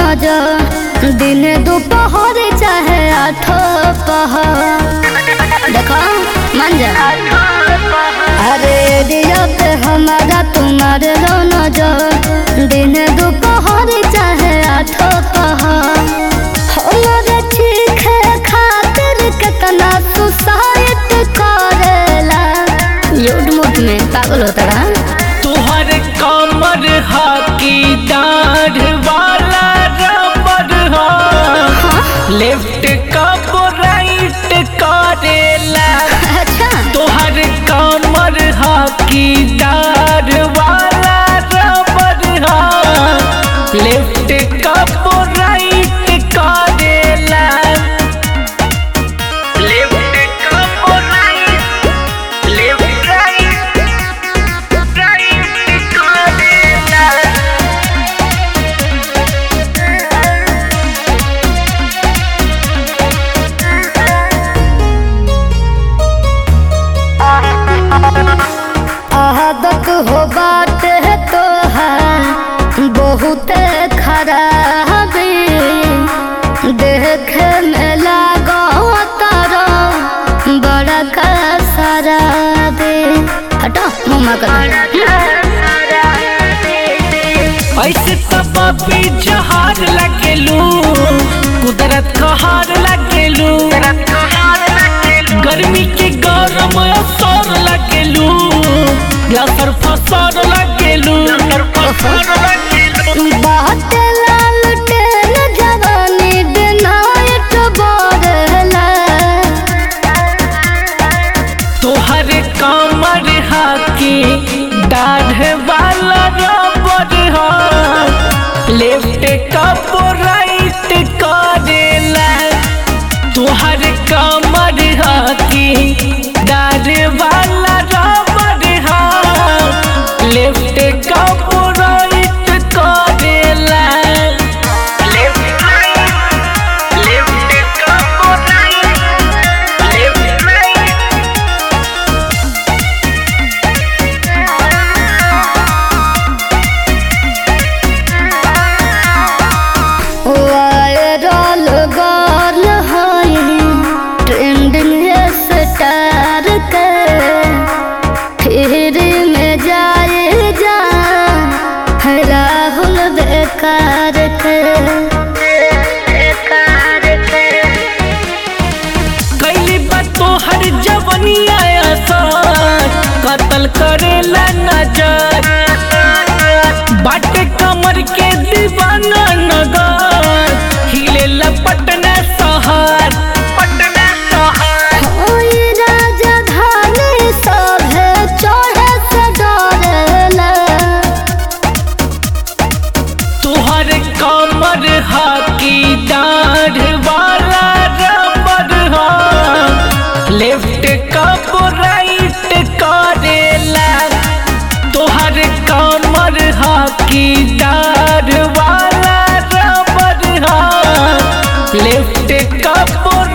नजर दिन दोपहर चाहे आठो पहर देखो मान जा अरे दिया पे हमारा तुम्हारे लो नजर दिन दोपहर चाहे आठो पहर हमारे चीखे खातिर कितना सुसाइड करेला लूट मुट में पागल होता रहा तुहर कमर हाकी डाढ़ वाला रबर हा लेफ्ट कब राइट करेला अच्छा तुहर कमर हाकी डाढ़ वाला रबर हा लेफ्ट कब राइट करेला लेफ्ट कब राइट लेफ्ट राइट राइट करेला आदत हो बात है तो है बहुत खराब देख में लागो तारो बड़ा का सारा दे हटो मुँह कर ऐसे सब भी जहार लगेलू कुदरत का हार लगेलू गर्मी के गरम असर लगेलू लसर फसर लगेलू बात लाल टेन जवानी दिनायत बोरला तोहर कमर हाकी दाढ़ वाला रबर हा लेफ्ट कप राइट करेला तोहर कमर हाकी दाढ़ वाला रबर हा लेफ्ट कप राइट करेला लेफ्ट राइट लेफ्ट कप right left right viral girl है ट्रेंडिंग स्टार के फिर में जाए जा राहुल बेकार के बेकार के कैली बा तोहर जवनिया असर कतल करेला नजर बाटे कमर के दीवाना नगर हिले पटना शहर पटना शहर ओई राजा धानी सभे चढ़े से डरेला तोहर कमर हाकी डाढ़ वाला रबर हा लेफ्ट कप राइट करेला तोहर कमर हाकी डाढ़ वाला रबर हा लेफ्ट कप